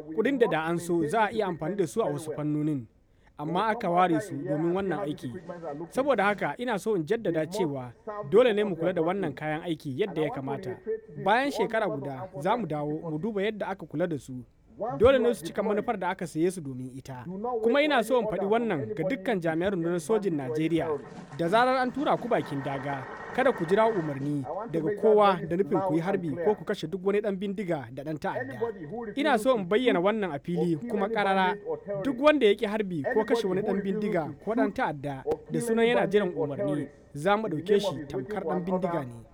kudin da da an so za a iya amfani da su a wasu fannonin amma aka ware su domin wannan aiki saboda haka ina so in jaddada cewa dole ne mu kula da wannan kayan aiki yadda ya kamata bayan shekara guda za mu dawo mu duba yadda aka kula da su dole ne su cika manufar da aka saye su domin ita kuma ina so in faɗi wannan ga dukkan jami'an rundunar sojin najeriya da zarar an tura ku bakin daga kada ku jira umarni daga kowa da nufin ku yi harbi ko ku kashe duk wani dan bindiga da dan ta'adda ina so in bayyana wannan a fili kuma karara duk wanda ya ki harbi ko kashe wani dan bindiga ko dan ta'adda da sunan yana jiran umarni za mu ɗauke shi tamkar dan bindiga ne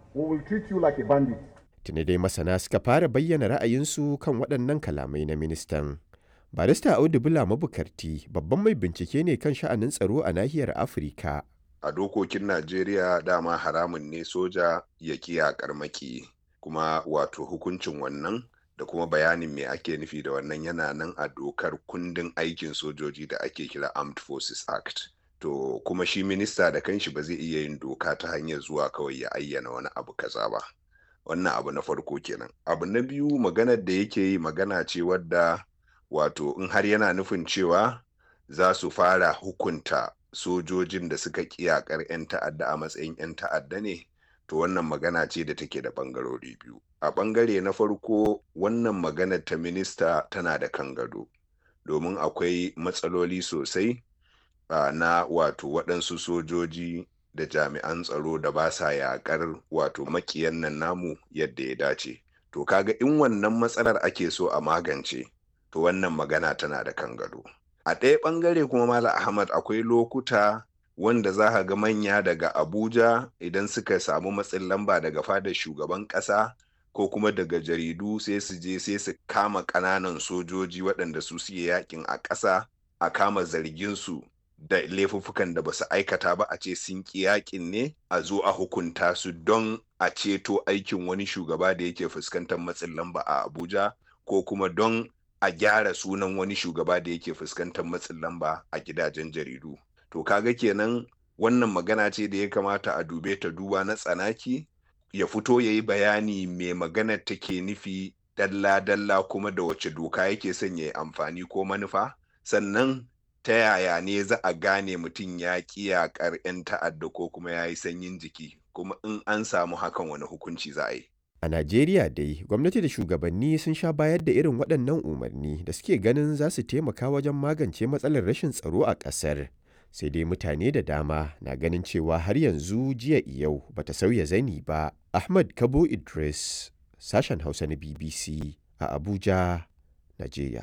tuni dai masana suka fara bayyana ra'ayinsu kan waɗannan kalamai na ministan barista audu bula mabukarti babban mai bincike ne kan sha'anin tsaro a nahiyar afirka a dokokin Najeriya dama haramun ne soja ya kiyakar maki kuma wato hukuncin wannan da kuma bayanin me ake nufi da wannan yana nan a dokar kundin aikin sojoji da ake kira Armed Forces Act. To kuma shi minista da kanshi ba zai iya yin doka ta hanyar zuwa kawai ya ayyana wani abu kaza ba. Wannan abu na farko kenan. Abu na biyu maganar da yake yi magana ce wadda wato in har yana nufin cewa za su fara hukunta sojojin da suka kiyakar 'yan ta'adda a matsayin 'yan ta'adda ne to wannan magana ce da take da bangarori biyu a bangare na farko wannan maganar ta minista tana da kan gado domin akwai matsaloli sosai uh, na wato waɗansu sojoji da jami'an tsaro da ba sa yaƙar wato makiyan nan namu yadda ya dace to kaga in wannan matsalar ake so a magance to wannan magana tana da kan gado a ɗaya ɓangare kuma Malam Ahmad akwai lokuta wanda za ka ga manya daga Abuja idan suka samu matsin lamba daga fadar shugaban ƙasa ko kuma daga jaridu sai su je sai su kama ƙananan sojoji waɗanda su suke yakin a ƙasa a kama zargin su da laifuffukan da ba su aikata ba a ce sun ƙi yakin ne a zo a hukunta su don a ceto aikin wani shugaba da yake fuskantar matsin lamba a Abuja ko kuma don a gyara sunan wani shugaba da yake fuskantar matsin lamba a gidajen jaridu to kaga kenan wannan magana ce da ya kamata a dube ta duba na tsanaki ya fito ya yi bayani mai maganar take nufi dalla-dalla kuma da wace doka yake son ya yi amfani ko manufa sannan ta yaya ne za a gane mutum ya ƙi yaƙar 'yan ta'adda ko kuma ya yi sanyin jiki kuma in an samu hakan wani hukunci za a yi A Najeriya dai, gwamnati da shugabanni sun sha bayar da irin waɗannan umarni da suke ganin za su taimaka wajen magance matsalar rashin tsaro a ƙasar. Sai dai mutane da dama na ganin cewa har yanzu jiya yau bata sauya zani ba. Ahmad Kabo Idris, sashen Hausa na BBC a Abuja, Najeriya.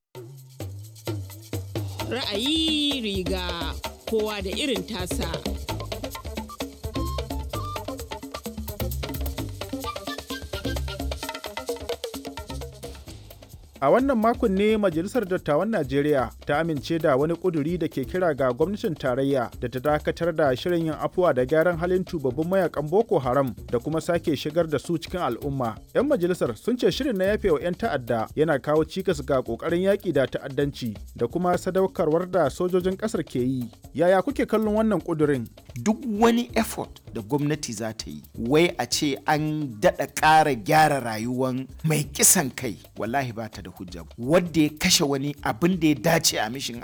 Ra'ayi riga kowa da irin tasa. A wannan makon ne Majalisar Dattawan Najeriya ta amince da wani ƙuduri da ke kira ga gwamnatin tarayya da ta dakatar da shirin yin afuwa da gyaran halin tubabbin mayakan Boko Haram da kuma sake shigar da su cikin al'umma. 'Yan majalisar sun ce shirin na yafe wa 'yan ta'adda yana kawo cikas ga ƙoƙarin yaƙi da ta'addanci da kuma sadaukarwar da sojojin ƙasar ke yi. Yaya kuke kallon wannan ƙudurin? Duk wani effort da gwamnati za ta yi, wai a ce an daɗa ƙara gyara rayuwan mai kisan kai, wallahi ba ta da hujja wadda ya kashe wani abin da ya dace a mishin